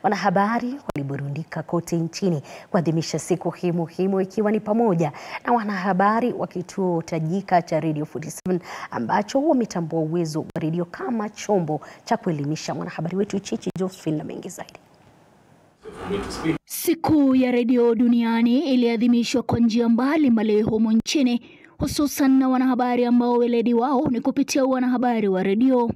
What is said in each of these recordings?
Wanahabari waliburundika kote nchini kuadhimisha siku hii muhimu, ikiwa ni pamoja na wanahabari wa kituo tajika cha Radio 47 ambacho wametambua uwezo wa redio kama chombo cha kuelimisha. Mwanahabari wetu Chichi Josephine na mengi zaidi. Siku ya redio duniani iliadhimishwa kwa njia mbalimbali humu nchini, hususan na wanahabari ambao weledi wao ni kupitia wanahabari wa redio.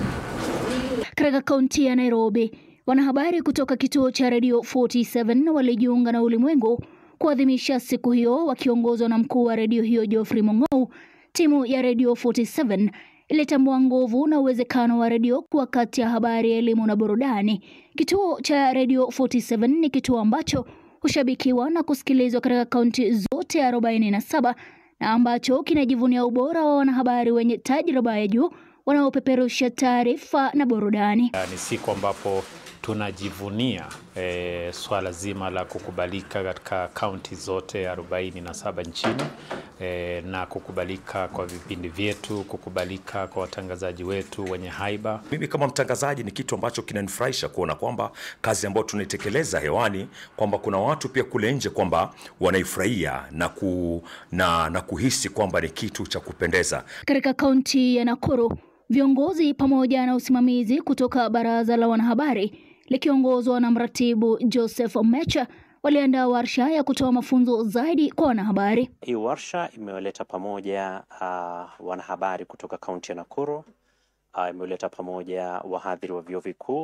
Katika kaunti ya Nairobi, wanahabari kutoka kituo cha redio 47 walijiunga na ulimwengu kuadhimisha siku hiyo, wakiongozwa na mkuu wa redio hiyo Geoffrey Mong'ou. Timu ya redio 47 ilitambua nguvu na uwezekano wa redio kuwa kati ya habari, elimu na burudani. Kituo cha redio 47 ni kituo ambacho hushabikiwa na kusikilizwa katika kaunti zote 47 na ambacho kinajivunia ubora wa wanahabari wenye tajriba ya juu wanaopeperusha taarifa na burudani. Ni siku ambapo tunajivunia e, swala zima la kukubalika katika kaunti zote 47 nchini e, na kukubalika kwa vipindi vyetu, kukubalika kwa watangazaji wetu wenye haiba. Mimi kama mtangazaji, ni kitu ambacho kinanifurahisha kuona kwamba kazi ambayo tunaitekeleza hewani kwamba kuna watu pia kule nje kwamba wanaifurahia na, ku, na, na kuhisi kwamba ni kitu cha kupendeza. Katika kaunti ya Nakuru, viongozi pamoja na usimamizi kutoka baraza la wanahabari likiongozwa na mratibu Joseph Mecha waliandaa warsha ya kutoa mafunzo zaidi kwa wanahabari. Hii warsha imewaleta pamoja uh, wanahabari kutoka kaunti ya Nakuru uh, imewaleta pamoja wahadhiri wa vyuo vikuu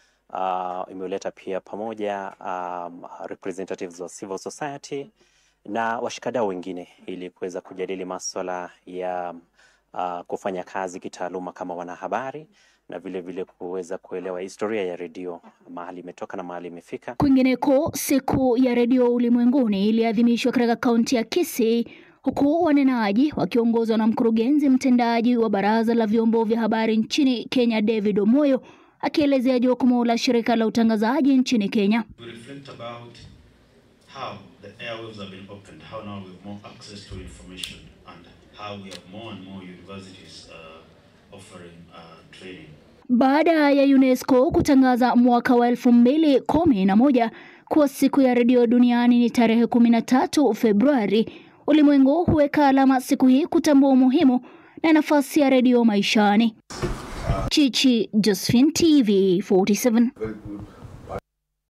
uh, imewaleta pia pamoja um, representatives wa civil society na washikadau wengine ili kuweza kujadili maswala ya uh, kufanya kazi kitaaluma kama wanahabari na vile vile kuweza kuelewa historia ya redio mahali imetoka na mahali imefika. Kwingineko, siku ya redio ulimwenguni iliadhimishwa katika kaunti ya Kisii, huku wanenaji wakiongozwa na mkurugenzi mtendaji wa baraza la vyombo vya habari nchini Kenya, David Omoyo, akielezea jukumu la shirika la utangazaji nchini Kenya. We reflect about how the airwaves have been opened, how now we have more access to information and how we have more and more universities uh, offering uh, training. Baada ya UNESCO kutangaza mwaka wa elfu mbili kumi na moja kuwa siku ya redio duniani ni tarehe kumi na tatu Februari, ulimwengu huweka alama siku hii kutambua umuhimu na nafasi ya redio maishani. Chichi Josephine, TV 47.